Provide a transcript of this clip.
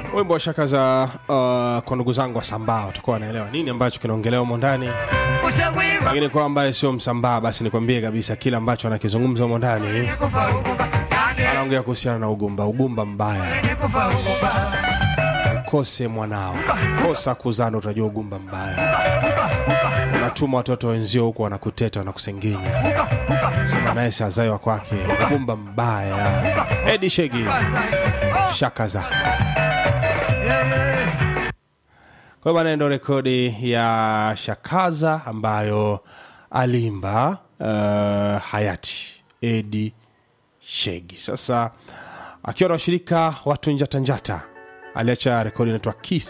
wimbo wa shaka za uh, kwa ndugu zangu wa sambaa watakuwa wanaelewa nini ambacho kinaongelewa humo ndani lakini kwa ambaye sio msambaa basi nikwambie kabisa kile ambacho anakizungumza humo ndani anaongea kuhusiana na ugumba ugumba mbaya kose mwanao kosa kuzana utajua ugumba mbaya unatuma watoto wenzio huko wanakuteta wanakusengenya sema naye sazaiwa kwake ugumba mbaya edi shegi shakaza kwa bana ndo rekodi ya shakaza ambayo alimba uh, hayati edi shegi sasa akiwa na washirika watu njatanjata aliacha rekodi inaitwa kis